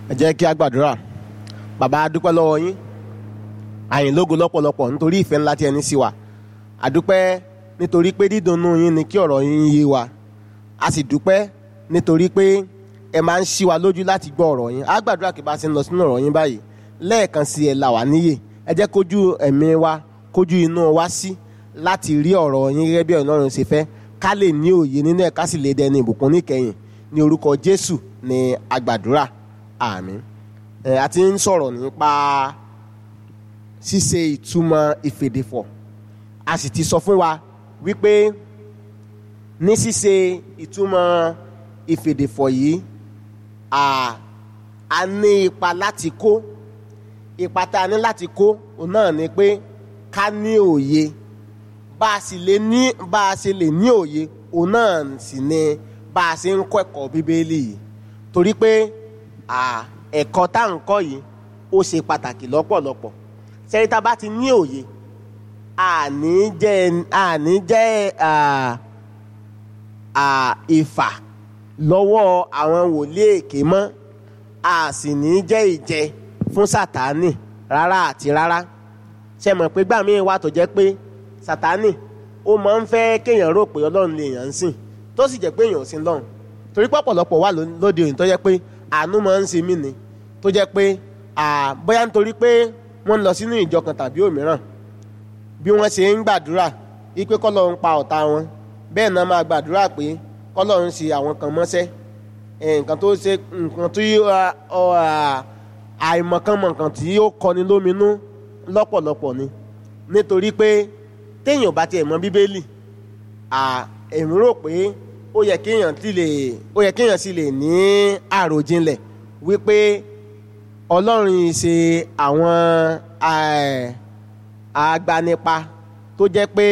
ẹ jẹ́ kí a gbàdúrà bàbá a dúpẹ́ lọ́wọ́ yín àyìn lógo lọ́pọ̀lọpọ̀ nítorí ìfẹ́ ńlá tí ẹni sí wa a dúpẹ́ nítorí pé dídùnnú yín ni kí ọ̀rọ̀ yín yé wa a sì dúpẹ́ nítorí pé ẹ máa ń ṣí wa lójú láti gbọ́ ọ̀rọ̀ yín a gbàdúrà kí bá a ṣe ń lọ sínú ọ̀rọ̀ yín báyìí lẹ́ẹ̀kan sí ẹ là wá níyè ẹ jẹ́ kójú ẹ̀mí wa kójú inú wa sí láti rí ọ̀rọ̀ yín gẹ́gẹ́ bí Ọlọ́run ṣe fẹ́ ká lè ní òye nínú ẹ̀ ká sì lè dẹni ìbùkún níkẹyìn ní orúkọ Jésù ní agbàdúrà àmín ẹ a ti ń sọ̀rọ̀ nípa ṣíṣe ìtumọ̀ ìfèdèfọ̀ a sì ti sọ fún wa wípé ní ṣíṣe ìtumọ̀ ìfèdèfọ̀ yìí a a ní ipa láti kó ipa tá a ní láti kó òun náà ni pé ká ní òye bá a sì lè ní bá a ṣe lè ní òye òun náà sì ni bá a ṣe ń kọ́ ẹ̀kọ́ bíbélì yìí torí pé ẹ̀kọ́ tá à ń kọ́ yìí ó ṣe pàtàkì lọ́pọ̀lọpọ̀ sẹ́yìn tá a bá ti ní òye àní jẹ́ àní jẹ́ ìfà lọ́wọ́ àwọn wòlíì èké mọ́ a sì ní jẹ́ ìjẹ fún sátánì rárá àti rárá ṣe mọ̀ pé gbà míì wà tó jẹ́ pé sátánì ó máa ń fẹ́ kéèyàn rò pé ọlọ́run lè yàn ń sìn tó sì jẹ́ pé èèyàn ò sí lọ́run torí pọ̀pọ̀lọpọ̀ wà lóde òyìn tó jẹ́ pé àánú máa ń ṣe mí ni tó jẹ́ pé bóyá nítorí pé wọ́n ń lọ sínú ìjọ kan tàbí òmíràn bí wọ́n ṣe ń gbàdúrà wípé kọ́lọ́run pa ọ̀tá wọn bẹ́ẹ̀ náà máa gbàdúrà pé kọ́lọ́run ṣe àwọn kan mọ́ṣẹ́ nǹkan tó ṣe nǹkan tí àìmọ̀kànmọ̀ nǹkan tí ó kọni lóminú lọ́pọ̀lọpọ̀ ni nítorí pé téèyàn bá tiẹ̀ mọ̀ bíbélì èmi rò pé ó yẹ kéèyàn ti lè ó yẹ kéèyàn sì lè ní àròjinlẹ̀ wípé ọlọ́run ṣe àwọn agbanipa tó jẹ́ pé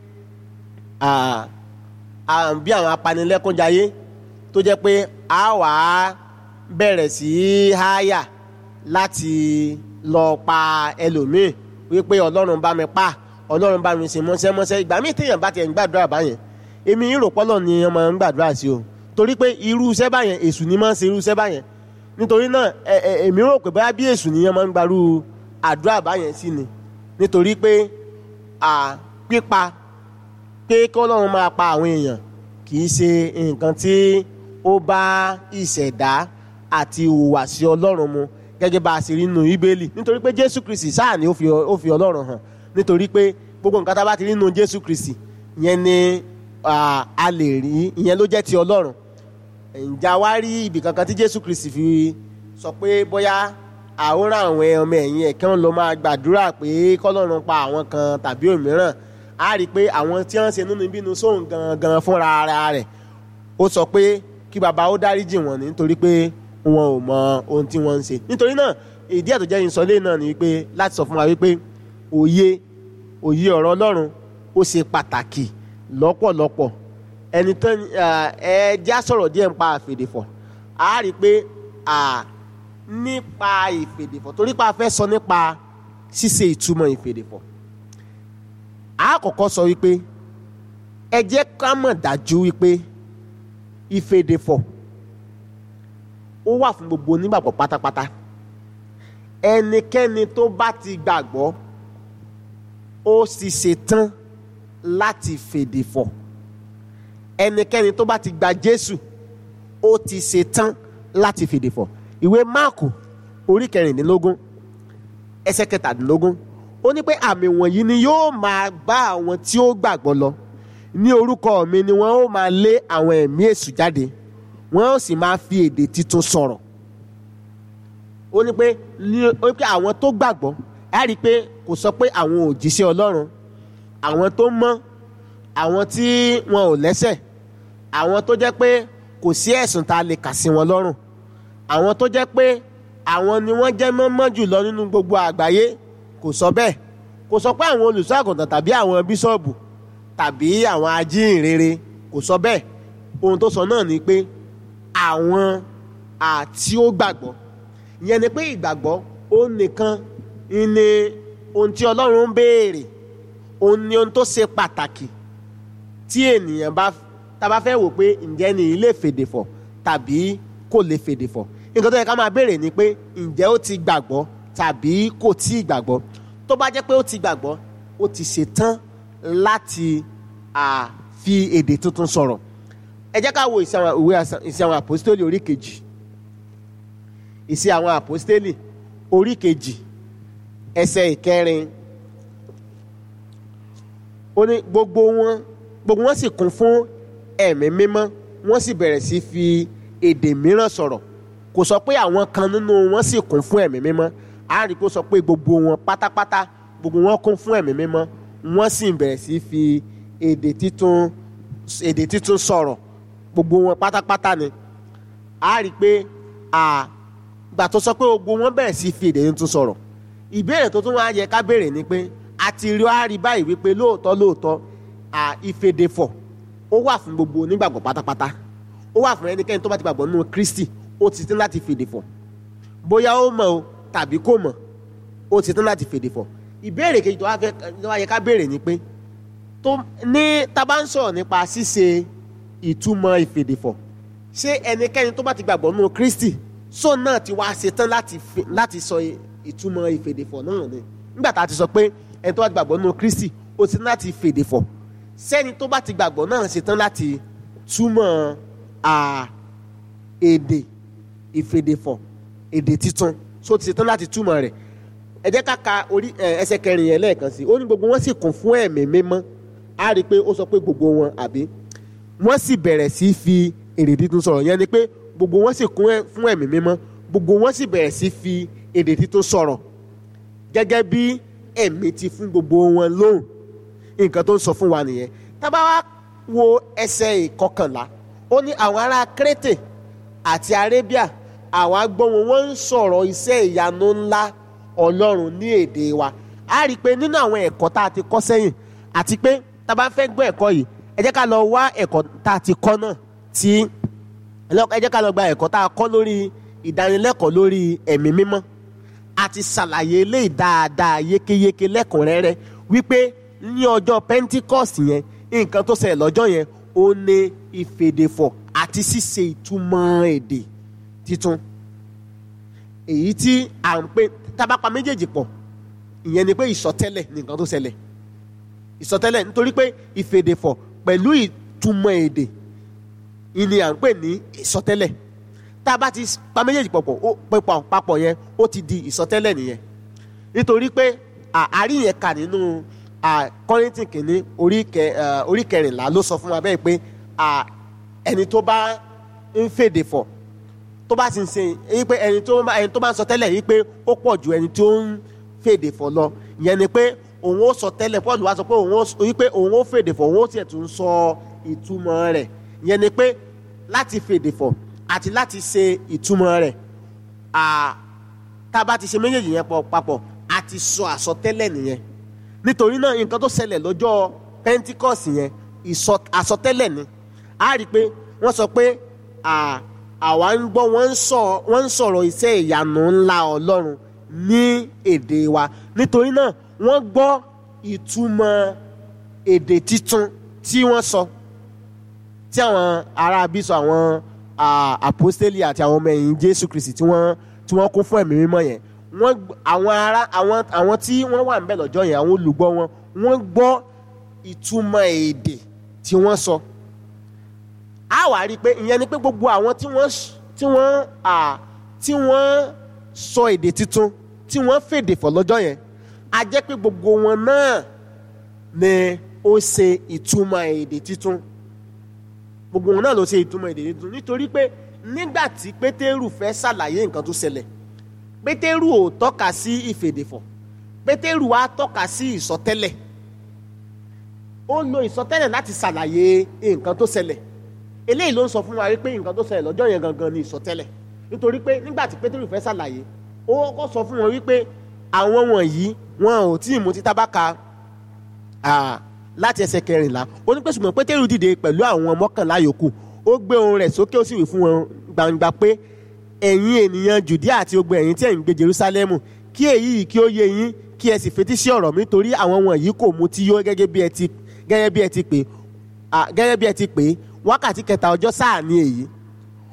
bí àwọn apanilẹ́kúnjayé tó jẹ́ pé a wà á bẹ̀rẹ̀ sí í háyà láti lọ pa ẹlòmíì wípé ọlọ́run bá mi pa ọlọ́run bá mi ṣe mọ́ṣẹ́mọ́ṣẹ́ ìgbà míì téèyàn bá tiẹ̀ ń gbàdúrà báyẹn èmi rò pọ́lọ̀ ni wọ́n máa ń gbàdúrà sí o torí pé irú iṣẹ́ báyẹn èṣù ni máa ń ṣe irú iṣẹ́ báyẹn nítorí náà èmi rò pé báyà bí èṣù ni wọ́n máa ń gbarú àdúrà báyẹn sí ni nítorí pé pípa pé kọ́lọ́run máa pa àwọn èèyàn kì í ṣe nǹkan tí ó bá ìṣẹ̀dá àti ìhùwàsí ọlọ́run mu gẹ́gẹ́ bá a ṣe rí nínú Bíbélì nítorí pé Jésù Kristi sáà ni ó fi ọlọ́run hàn nítorí pé gbogbo nǹkan tá a bá ti rí nínú Jésù Kristi yẹn ni a lè rí ìyẹn ló jẹ́ ti ọlọ́run ǹjẹ́ wá rí ibì kankan tí Jésù Kristi fi sọ pé bóyá àwòrán àwọn ọmọ ẹ̀yìn ẹ̀ kí wọ́n lọ máa gbàdúrà pé kọ́lọ́run pa àwọn kan tàbí òmíràn á rí i pé àwọn tí wọ́n ṣe nínú ìbínú sóhun gangan fúnra ara rẹ̀ ó sọ pé kí baba ó dáríjì wọ́n nítorí pé wọn ò mọ ohun tí wọ́n ń ṣe nítorí náà ìdí ẹ̀ tó jẹ́ ìsọlé náà ni wípé láti sọ fún wa wípé òye òye ọ̀rọ̀ Ọlọ́run ó ṣe pàtàkì lọ́pọ̀lọpọ̀ ẹni tán ẹ já sọ̀rọ̀ díẹ̀ nípa ìfèdèfọ̀ a rí i pé nípa ìfèdèfọ̀ torí pé a fẹ́ sọ nípa ṣíṣe ìtumọ̀ ìfèdèfọ̀ a kọ́kọ́ sọ wípé ẹ jẹ́ ká mọ̀ dájú wípé ìfèdèfọ̀ ó wà fún gbogbo onígbàgbọ́ pátápátá ẹnikẹ́ni tó bá ti gbàgbọ́ ó sì ṣetán láti fèdèfọ̀ ẹnikẹ́ni tó bá ti gba Jésù ó ti ṣetán láti fèdèfọ̀ ìwé Máàkù orí kẹrìndínlógún ẹsẹ̀ kẹtàdínlógún ó ní pé àmì wọ̀nyí ni yóò máa bá àwọn tí ó gbàgbọ́ lọ ní orúkọ mi ni wọ́n ó máa lé àwọn ẹ̀mí èṣù jáde wọ́n ó sì máa fi èdè tuntun sọ̀rọ̀ ó ní pé ó ní pé àwọn tó gbàgbọ́ ẹ rí i pé kò sọ pé àwọn òjíṣẹ́ Ọlọ́run àwọn tó mọ́ àwọn tí wọn ò lẹ́sẹ̀ àwọn tó jẹ́ pé kò sí ẹ̀sùn tá a lè kà sí wọn lọ́rùn àwọn tó jẹ́ pé àwọn ni wọ́n jẹ́ mọ́mọ́ jùlọ nínú gbogbo àgbáyé kò sọ bẹ́ẹ̀ kò sọ pé àwọn olùṣọ́ àgùntàn tàbí àwọn bíṣọ̀bù tàbí àwọn ajíhìnrere kò sọ bẹ́ẹ̀ ohun tó sọ náà ni pé àwọn àti ó gbàgbọ́ ìyẹn ni pé ìgbàgbọ́ ó nìkan ni ohun tí Ọlọ́run ń béèrè òun ni ohun tó ṣe pàtàkì tí ènìyàn bá tá a bá fẹ́ wò pé ǹjẹ́ ni ilé fèdè fọ̀ tàbí kò lè fèdè fọ̀ nǹkan tó yẹ ká máa béèrè ni pé ǹjẹ́ ó ti gbàgbọ́ tàbí kò tí ì gbàgbọ́ tó bá jẹ́ pé ó ti gbàgbọ́ ó ti ṣetán láti à, fi èdè tuntun sọ̀rọ̀ ẹ jẹ́ ká wo ìṣe àwọn ìwé àṣà- ìṣe àwọn àpòstélì orí kejì ìṣe àwọn àpòstélì orí kejì ẹsẹ̀ ìkẹrin ó ní gbogbo wọn gbogbo wọn sì kún fún ẹ̀mí mímọ́ wọ́n sì bẹ̀rẹ̀ sí fi èdè mìíràn sọ̀rọ̀ kò sọ pé àwọn kan nínú wọn sì kún fún ẹ̀mí mímọ́ a rí i kó sọ pé gbogbo wọn pátápátá gbogbo wọn kún fún ẹ̀mí mímọ́ wọ́n sì bẹ̀rẹ̀ sí fi èdè títún èdè títún sọ̀rọ̀ gbogbo wọn pátápátá ni a rí i pé à gbà tó sọ pé gbogbo wọn bẹ̀rẹ̀ sí fi èdè títún sọ̀rọ̀ ìbéèrè tó tún wá yẹ ká béèrè ni pé a ti rí wá rí báyìí wípé lóòótọ́ lóòótọ́ à ìfèdèfọ̀ ó wà fún gbogbo onígbàgbọ́ pátápátá ó wà fún ẹnikẹ́ni tó bá ti gbàgbọ́ nínú Kristi ó ti tán láti fèdèfọ̀ bóyá ó mọ̀ o tàbí kò mọ̀ ó ti tán láti fèdèfọ̀ ìbéèrè kejì tó wá fẹ́ tó wá yẹ ká béèrè ni pé tó ní tá bá ń sọ̀rọ̀ nípa ṣíṣe ìtumọ̀ ìfèdèfọ̀ ṣé ẹnikẹ́ni tó bá ti gbàgbọ́ nínú Kristi sọ náà ti wá ṣetán láti fi- láti sọ ìtumọ̀ ìfèdèfọ̀ náà ni nígbà tá a ti sọ pé ẹni tó bá ti gbàgbọ́ nínú Kristi ó ti tán láti fèdèfọ̀ sẹ́ni tó bá ti gbàgbọ́ náà ṣetán láti túmọ̀ à, èdè ìfèdèfọ̀ èdè títun so ti ṣetán láti túmọ̀ rẹ̀ ẹ jẹ́ ká ka orí ẹ, ẹsẹ̀ kẹrin yẹn lẹ́ẹ̀kan sí i ó ní gbogbo wọn sì kún fún ẹ̀mí mímọ́ á rí i pé ó sọ pé gbogbo wọn àbí wọ́n sì bẹ̀rẹ̀ sí í fi èdè títun sọ̀rọ̀ yẹn ni pé gbogbo wọn sì kún ẹ- fún ẹ̀mí mímọ́ gbogbo wọn sì bẹ̀rẹ̀ sí í fi èdè títun sọ̀rọ̀ gẹ́gẹ́ bí ẹ̀mí ti fún gbogbo wọn lóhùn nǹkan tó ń sọ fún wa nìyẹn tábà wá wo ẹsẹ̀ ìkọkànlá ó ní àwọn ará Crétè àti Arabia àwa gbọ́ wọn wọ́n ń sọ̀rọ̀ iṣẹ́ ìyanu ńlá Ọlọ́run ní èdè wa a rí i pé nínú àwọn ẹ̀kọ́ tá a ti kọ́ sẹ́yìn àti pé tá a bá fẹ́ gbọ́ ẹ̀kọ́ yìí ẹ jẹ́ ká lọ wá ẹ̀kọ́ tá a ti kọ́ náà tí ẹ jẹ́ ká lọ gba ẹ̀kọ́ tá a kọ́ lórí ìdánilẹ́kọ̀ọ́ lórí ẹ̀mí mímọ́ a ti ṣàlàyé eléyìí dáadáa yékéyéké lẹ́kùnrẹ́rẹ́ wípé ní ọjọ́ Pentecost yẹn nǹkan tó ṣẹlẹ̀ lọ́jọ́ yẹn ó ní ìfèdèfọ̀ àti ṣíṣe ìtumọ̀ èdè titun èyí tí à ń pè tábàpá méjèèjì pọ̀ ìyẹn ni pé ìsọtẹ́lẹ̀ ní nǹkan tó ṣẹlẹ̀ ìsọtẹ́lẹ̀ nítorí pé ìfèdèfọ̀ pẹ̀lú ìtumọ̀ èdè ìní à ń pè ní ìsọtẹ́lẹ̀ tá a bá ti pa méjèèjì pọ̀pọ̀ ó pẹ̀pọ̀ papọ̀ yẹn ó ti di ìsọtẹ́lẹ̀ nìyẹn nítorí pé àárí yẹn kà nínú Kọ́ríńtì kìíní orí kẹ orí kẹrìnlá ló sọ fún wa bẹ́ẹ̀ pé ẹni tó bá ń fèdè fọ̀ tó bá ti ń ṣe yí pé ẹni tó bá ẹni tó bá ń sọ tẹ́lẹ̀ yí pé ó pọ̀ ju ẹni tó ń fèdè fọ̀ lọ ìyẹn ni pé òun ó sọ tẹ́lẹ̀ Paul wá sọ pé òun ó yí pé òun ó fèdè fọ̀ òun ó tiẹ̀ tún sọ ìtumọ̀ rẹ̀ ìyẹn ni pé láti fèdè fọ̀ àti láti ṣe ìtumọ̀ rẹ̀ tá a bá ti ṣe méjèèjì yẹn papọ̀ a ti sọ àsọtẹ́lẹ̀ nìyẹn nítorí náà nǹkan tó ṣẹlẹ̀ lọ́jọ́ Pentecost yẹn àsọtẹ́lẹ̀ ni a rí i pé wọ́n sọ pé àwa ń gbọ́ wọ́n ń sọ̀rọ̀ iṣẹ́ ìyanu ńlá Ọlọ́run ní èdè wa nítorí náà wọ́n gbọ́ ìtumọ̀ èdè titun tí wọ́n sọ tí àwọn ará bí sọ àwọn àpọ́stélì àti àwọn ọmọ ẹ̀yìn Jésù Kristi tí wọ́n tí wọ́n kún fún ẹ̀mí mímọ́ yẹn wọ́n àwọn ará àwọn àwọn tí wọ́n wà níbẹ̀ lọ́jọ́ yẹn àwọn olùgbọ́ wọn wọ́n gbọ́ ìtumọ̀ èdè tí wọ́n sọ a wá rí i pé ìyẹn ni pé gbogbo àwọn tí wọ́n tí wọ́n tí wọ́n sọ èdè tuntun tí wọ́n fèdè fọ̀ lọ́jọ́ yẹn a jẹ́ pé gbogbo wọn náà ni ó ṣe ìtumọ̀ èdè tuntun gbogbo wọn náà ló ṣe ìtumọ̀ èdè tuntun nítorí pé nígbà tí pétérù fẹ́ ṣàlàyé nǹkan tó ṣẹlẹ̀ pétérù ò tọ́ka sí ìfèdèfọ̀ pétérù wá tọ́ka sí ìsọtẹ́lẹ̀ ó lo ìsọtẹ́lẹ̀ láti ṣàlàyé nǹkan tó ṣẹlẹ̀ eléyìí ló ń sọ fún wa wípé nǹkan tó ṣẹlẹ̀ lọ́jọ́ yẹn gangan ni ìsọtẹ́lẹ̀ nítorí pé nígbà tí pétérù fẹ́ ṣàlàyé ó kọ́ sọ fún wọn wípé àwọn wọ̀nyí wọn ò tí ì mutí tábàkà láti ẹsẹ̀ kẹrìnlá ó ní pé ṣùgbọ́n pétérù dìde pẹ̀lú àwọn mọ́kànlá yòókù ó gbé ohùn rẹ̀ sókè ó sì wí fún wọn gbangba pé ẹ̀yin ènìyàn jùdíà àti gbogbo ẹ̀yin tí ẹ̀ ń gbé jerúsálẹ́mù kí èyí yìí kí ó yé yín kí ẹ sì fetí sí ọ̀rọ̀ mi torí àwọn wọ̀nyí kò mutí yó gẹ́gẹ́ bí ẹ ti gẹ́gẹ́ bí ẹ ti pè gẹ́gẹ́ bí ẹ ti pè wákàtí kẹta ọjọ́ sáà ni èyí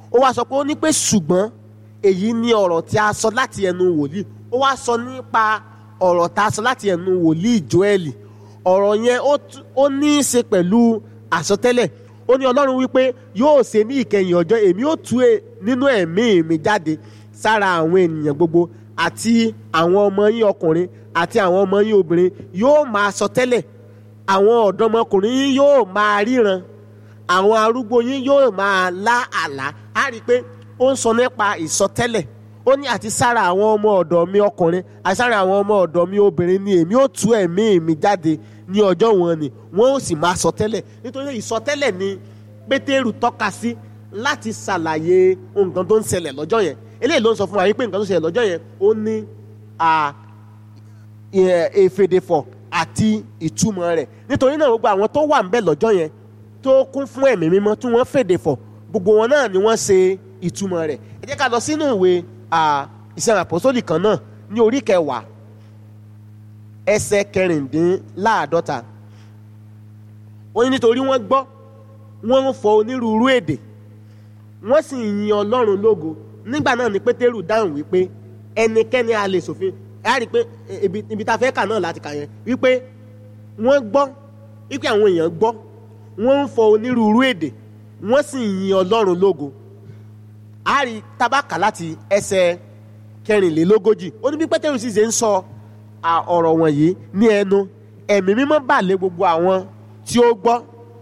ó wá sọ pé ó ní pé ṣùgbọ́n èyí ni ọ̀rọ̀ tí a sọ láti ẹnu wòlíì ó wá sọ nípa ọ̀rọ̀ tá a sọ láti ẹnu wòlíì Jóẹ́lì ọ̀rọ̀ yẹn ó tú- ó ní í ṣe pẹ̀lú àsọtẹ́lẹ̀ ó ní ọlọ́run wípé yóò ṣe ní ìkẹyìn ọjọ́ èmi ó tú e nínú ẹ̀mí mi jáde sára àwọn ènìyàn gbogbo àti àwọn ọmọ yín ọkùnrin àti àwọn ọmọ yín obìnrin yóò máa sọ tẹ́lẹ̀ àwọn ọ̀dọ́mọkùnrin yín yóò máa ríran àwọn arúgbó yín yóò máa lá àlá á rí i pé ó ń sọ nípa ìsọtẹ́lẹ̀ ó ní àti sára àwọn ọmọ ọ̀dọ̀ mi ọkùnrin àti sára àwọn ọmọ ọ̀dọ̀ mi obìnrin ni èmi ó tú ẹ̀mí mi jáde ní ọjọ́ wọn ni wọ́n ó sì máa sọtẹ́lẹ̀ nítorí ìsọtẹ́lẹ̀ ni pétérù tọ́ka sí láti ṣàlàyé nǹkan tó ń ṣẹlẹ̀ lọ́jọ́ yẹn eléyìí ló ń sọ fún wa wípé nǹkan tó ṣẹlẹ̀ lọ́jọ́ yẹn ó ní à, ẹ- èfèdèfọ̀ àti ìtumọ̀ rẹ̀ nítorí náà gbogbo àwọn tó wà ń bẹ̀ lọ́jọ́ yẹn tó kún fún ẹ̀mí mímọ́ tí wọ́n fèdèfọ̀ gbogbo wọn náà ni wọ́n ṣe ìtumọ̀ rẹ̀ ẹ jẹ́ ká lọ sínú ìwé à, iṣẹ́ àpọ́sólì kan náà ní orí kẹwàá ẹsẹ̀ kẹrìndínláàdọ́ta ó ní nítorí wọ́n gbọ́ wọ́n ń fọ onírúurú èdè wọ́n sì ń yin ọlọ́run lógo nígbà náà ni pétérù dáhùn wípé ẹnikẹ́ni a lè ṣòfin ẹ á rí i pé e- ibi ibi tá a fẹ́ kà náà láti kà yẹn wípé wọ́n gbọ́ wípé àwọn èèyàn gbọ́ wọ́n ń fọ onírúurú èdè wọ́n sì ń yin ọlọ́run lógo a rí tabaka láti ẹsẹ̀ kẹrìnlélógójì ó ní bí pétérù sì ṣe ń sọ à, ọ̀rọ̀ wọ̀nyí ní ẹnu ẹ̀mí mímọ́ bà lé gbogbo àwọn tí ó gbọ́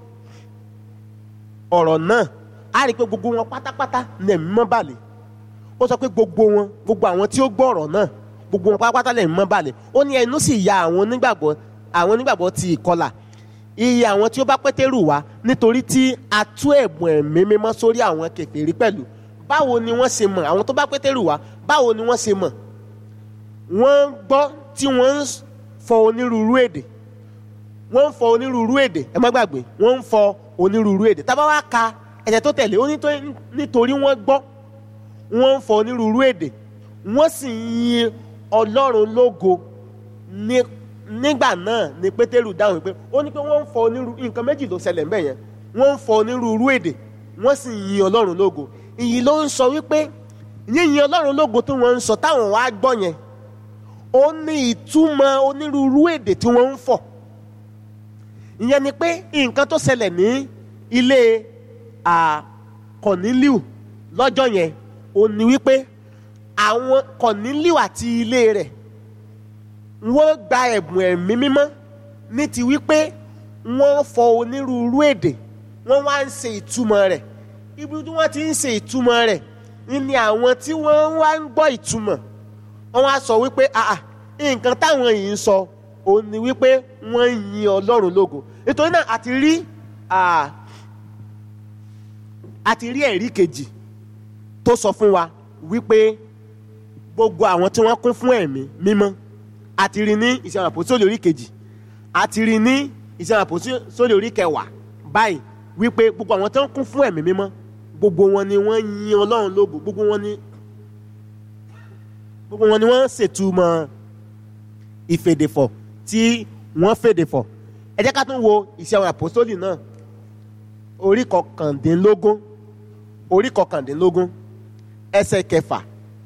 ọ̀rọ̀ náà a rí i pé gbogbo wọn pátápátá ní ẹ̀mí mímọ́ bà lé ó sọ pé gbogbo wọn gbogbo àwọn tí ó gbọ́ ọ̀rọ̀ náà gbogbo wọn pátápátá lẹ́mí mímọ́ bà lé ó ní ẹnu sì ya àwọn onígbàgbọ́ àwọn onígbàgbọ́ ti ìkọlà iye àwọn tí ó bá pétérù wá nítorí tí a tú ẹ̀bùn ẹ̀mí mímọ́ sórí àwọn kèfèrí pẹ̀lú báwo ni wọ́n ṣe mọ̀ àwọn tó bá pétérù wá báwo ni wọ́n ṣe mọ̀ wọ́n gbọ́ tí wọ́n ń fọ onírúurú èdè wọ́n ń fọ onírúurú èdè ẹ má gbàgbé wọ́n ń fọ onírúurú èdè tá bá wá ka ẹ̀jẹ̀ tó tẹ̀lé ó ní tó- nítorí wọ́n gbọ́ wọ́n ń fọ onírúurú èdè wọ́n sì ń yin ọlọ́run lógo ní nígbà náà ni pétérù dáhùn pé ó ní pé wọ́n ń fọ onírúurú nǹkan méjì ló ṣẹlẹ̀ ńbẹ̀ yẹn wọ́n ń fọ onírúurú èdè wọ́n sì ń yin ọlọ́run lógo ìyí ló ń sọ wípé yíyin ọlọ́run lógo tí wọ́n ń sọ táwọn wá gbọ́ yẹn ó ní ìtumọ̀ onírúurú èdè tí wọ́n ń fọ̀ ìyẹn ni pé nǹkan tó ṣẹlẹ̀ ní ilé à, Kọ̀nílíù lọ́jọ́ yẹn ó ní wípé àwọn Kọ̀nílíù àti ilé rẹ̀ wọ́n gba ẹ̀bùn ẹ̀mí mímọ́ ní ti wípé wọ́n fọ onírúurú èdè wọ́n wá ń ṣe ìtumọ̀ rẹ̀ ibi tí wọ́n ti ń ṣe ìtumọ̀ rẹ̀ ni àwọn tí wọ́n wá ń gbọ́ ìtumọ̀ wọ́n wá sọ wípé àà nǹkan táwọn yìí ń sọ òun ni wípé wọ́n ń yin ọlọ́run lógo nítorí náà àti rí à, àti rí ẹ̀rí kejì tó sọ fún wa wípé gbogbo àwọn tí wọ́n kún fún ẹ̀mí mímọ́ àti rí ní ìṣẹ̀lẹ̀ àpòsílẹ̀ orí kejì àti rí ní ìṣẹ̀lẹ̀ àpòsílẹ̀ orí kẹwàá báyìí wípé gbogbo àwọn tí wọ́n kún fún ẹ̀mí mímọ́ gbogbo wọn ni wọ́n yin ọlọ́run lógo gbogbo wọn ni gbogbo wọn ni wọ́n ṣètumọ̀ ìfèdèfọ̀ tí wọ́n fèdèfọ̀ ẹ jẹ́ ká tún wo ìṣẹ̀wọ̀n àpòsólì náà orí kọkàndínlógún orí kọkàndínlógún ẹsẹ̀ kẹfà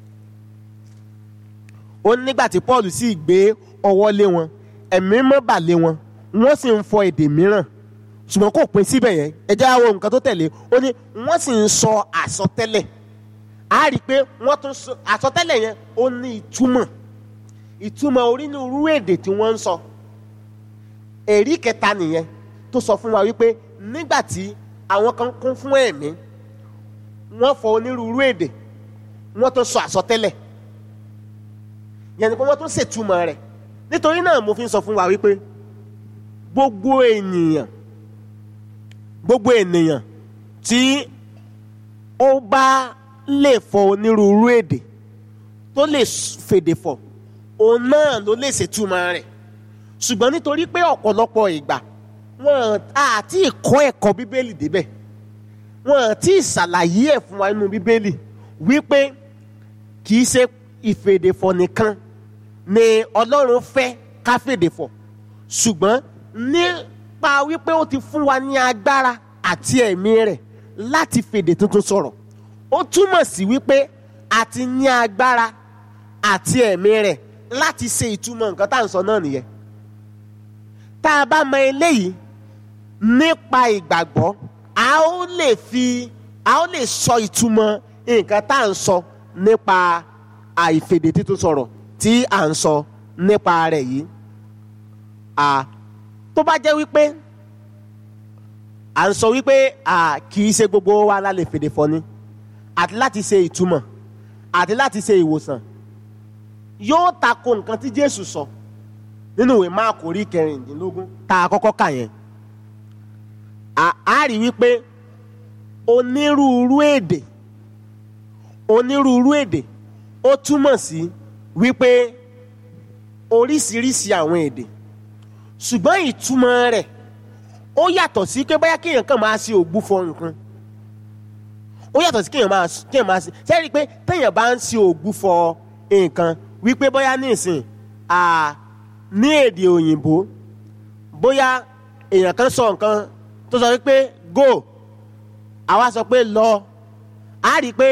ó ní nígbà tí Paul sì gbé ọwọ́ lé wọn ẹ̀mí mọ́ bà lé wọn wọ́n sì ń fọ èdè mìíràn ṣùgbọ́n kò pín síbẹ̀ yẹn ẹ jẹ́ á wo nǹkan tó tẹ̀lé ó ní wọ́n sì ń sọ àsọtẹ́lẹ̀ a rí i pé wọ́n tún sọ àsọtẹ́lẹ̀ yẹn ó ní ìtumọ̀ ìtumọ̀ onírúurú èdè tí wọ́n ń sọ èrí kẹta nìyẹn tó sọ fún wa wípé nígbà tí àwọn kan kún fún ẹ̀mí wọ́n fọ onírúurú èdè wọ́n tún sọ àsọtẹ́lẹ̀ yẹn ni pé wọ́n tún ṣètumọ̀ rẹ̀ nítorí náà mo fi ń sọ fún wa wípé gbogbo ènìyàn gbogbo ènìyàn tí ó bá lè fọ onírúurú èdè tó lè fèdè fọ̀ òun náà ló lè ṣètumọ̀ rẹ̀ ṣùgbọ́n nítorí pé ọ̀pọ̀lọpọ̀ ìgbà wọn àti ìkọ́ ẹ̀kọ́ bíbélì débẹ̀ wọn àti ìṣàlàyé ẹ̀ fún wa nínú bíbélì wípé kì í ṣe ìfèdèfọ̀ nìkan ni ọlọ́run fẹ́ ká fèdèfọ̀ ṣùgbọ́n nípa wípé ó ti fún wa ní agbára àti ẹ̀mí rẹ̀ láti fèdè tuntun sọ̀rọ̀ ó túmọ̀ sí wípé a ti ní agbára àti ẹ̀mí rẹ̀ láti ṣe ìtumọ̀ nǹkan tá à ń sọ náà nìyẹn tá a bá mọ eléyìí nípa ìgbàgbọ́ a ó lè fi a ó lè sọ ìtumọ̀ nǹkan tá à ń sọ nípa àìfèdè títún sọ̀rọ̀ tí à ń sọ nípa rẹ̀ yìí à tó bá jẹ́ wípé à ń sọ wípé à kì í ṣe gbogbo wa la lè fèdè fọ̀ ni àti láti ṣe ìtumọ̀ àti láti ṣe ìwòsàn yóò tako nǹkan tí Jésù sọ nínú ìwé Máàkù orí kẹrìndínlógún tá a kọ́kọ́ kà yẹn a rí wípé onírúurú èdè onírúurú èdè ó túmọ̀ sí wípé oríṣiríṣi àwọn èdè ṣùgbọ́n ìtumọ̀ rẹ̀ ó yàtọ̀ sí pé bóyá kéèyàn kàn máa ṣe ògbúfọ̀ nǹkan ó yàtọ̀ sí kéèyàn máa kéèyàn máa ṣe ṣe é rí i pé téèyàn bá ń ṣe ògbúfọ̀ nǹkan wípé bóyá ní ìsìn ní èdè òyìnbó bóyá èèyàn kan sọ nǹkan tó sọ wípé go àwa sọ pé lọ á rí i pé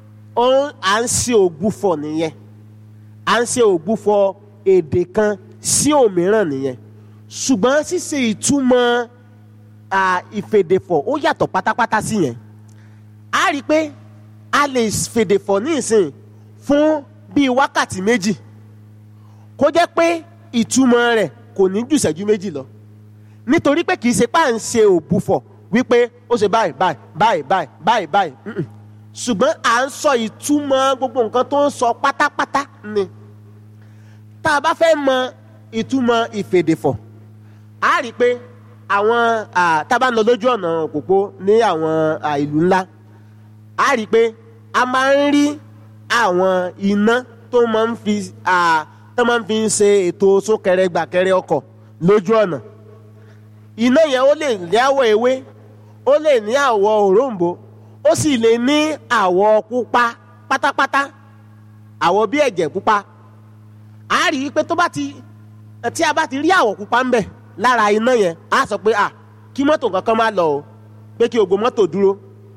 à ń ṣe ògbúfọ̀ nìyẹn à ń ṣe ògbúfọ̀ èdè kan sí òmíràn nìyẹn ṣùgbọ́n ṣíṣe ìtumọ̀ ìfèdèfọ̀ ó yàtọ̀ pátápátá sí yẹn á rí i pé a lè fèdèfọ̀ ní ìsìn fún bíi wákàtí méjì kó jẹ́ pé ìtumọ̀ rẹ̀ kò ní jù ìṣẹ́jú méjì lọ nítorí pé kì í ṣe pá ń ṣe òbúfọ̀ wípé ó ṣe báyìí báyìí báyìí báyìí báyìí báyìí ṣùgbọ́n à ń sọ ìtumọ̀ gbogbo nǹkan tó ń sọ pátápátá ni tá a bá fẹ́ mọ ìtumọ̀ ìfèdèfọ̀ a rí i pé àwọn tá a bá ń lọ lójú ọ̀nà òpópó ní àwọn ìlú ńlá a rí i pé a máa ń rí àwọn iná tó máa ń fi tó máa ń fi ṣe ètò súnkẹrẹ gbàkẹrẹ ọkọ̀ lójú ọ̀nà iná yẹn ó lè ní àwọ̀ ewé ó lè ní àwọ̀ òróǹbó ó sì lè ní àwọ̀ pupa pátápátá àwọ̀ bí ẹ̀jẹ̀ pupa a rí i pé tó bá ti tí a bá ti rí àwọ̀ pupa ń bẹ̀ lára iná yẹn a sọ pé à kí mọ́tò kankan má lọ o pé kí ògbó mọ́tò dúró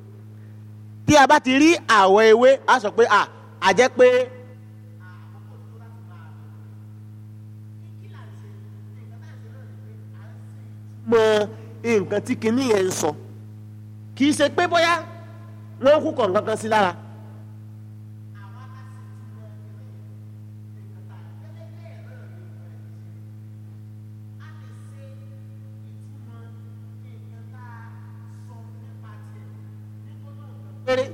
tí a bá ti rí àwọ̀ ewé a sọ pé à a jẹ́ pé. mọ nǹkan tí kinní yẹn ń sọ kì í ṣe pé bóyá wọ́n kú kọ̀ọ̀kan kan sí lára. péré.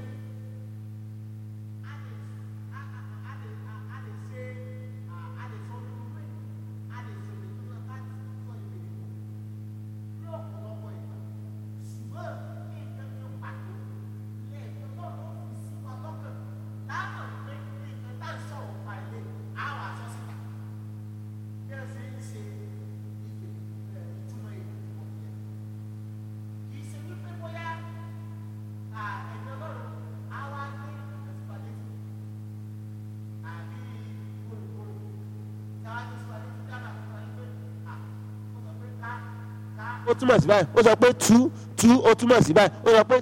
ó túmọ̀ sí báyìí ó sọ pé tú tú ó túmọ̀ sí báyìí ó sọ pé.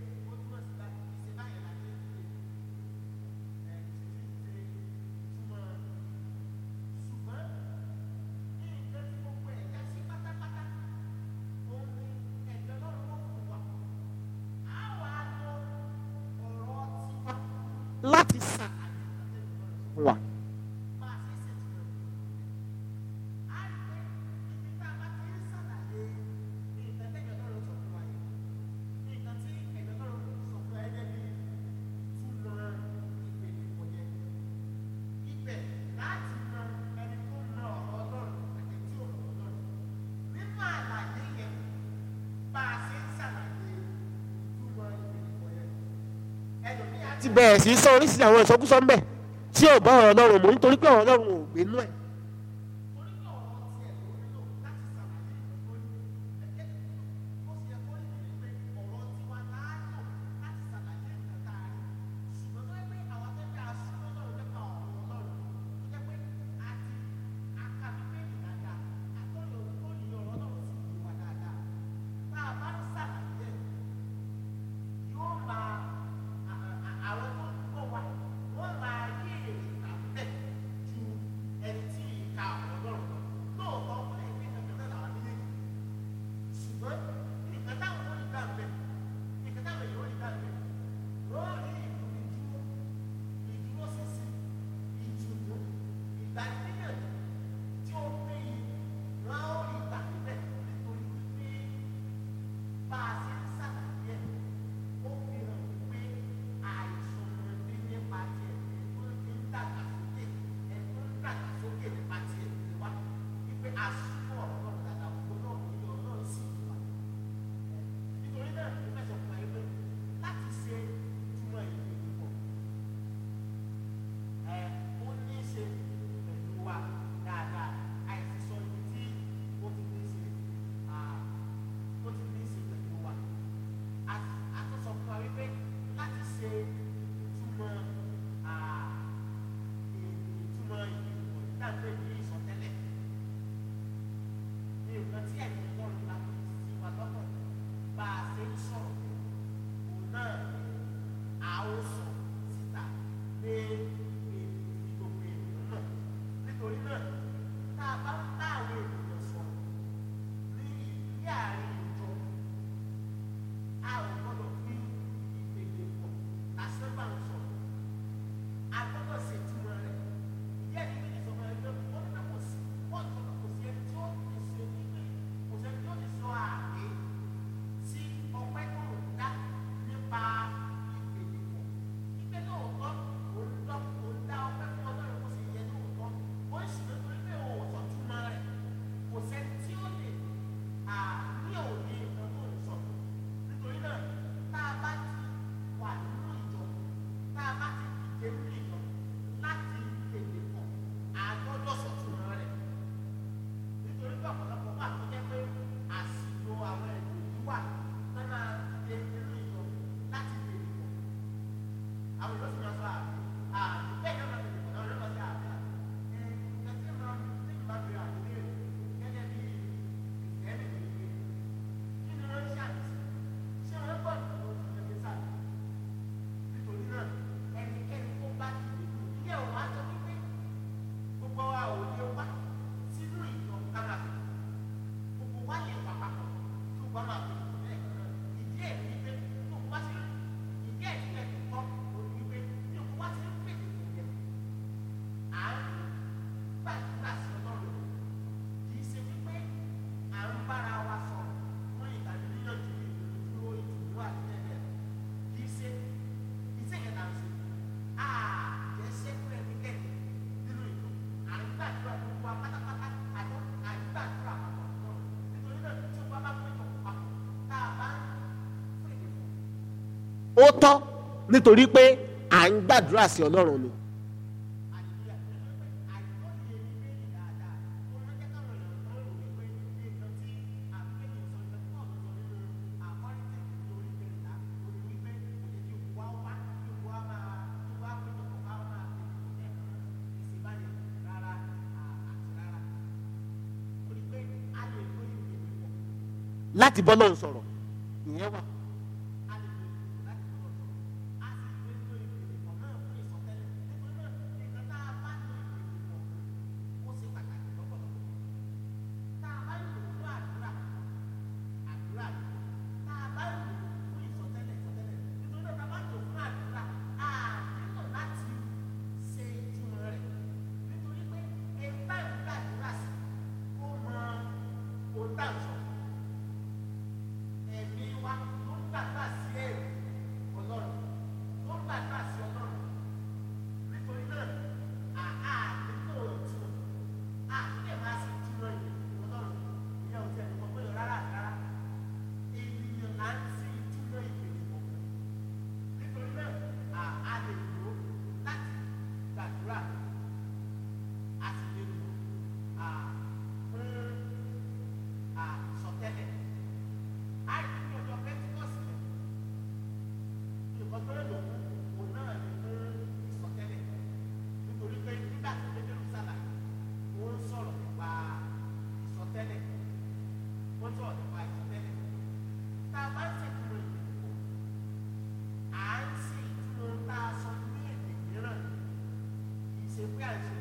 láti sà wà. ti bẹ̀rẹ̀ sí sọ oríṣiríṣi àwọn ìsọkúsọ ńbẹ tí ò bá ọ̀rọ̀ Ọlọ́run mú nítorí pé ọ̀rọ̀ Ọlọ́run ò gbé nú ẹ̀. ó tọ́ nítorí pé à ń gbàdúrà sí ọlọ́run ni. láti bọ́ lọ́run sọ̀rọ̀ ìyẹn wà. pé à ń ṣe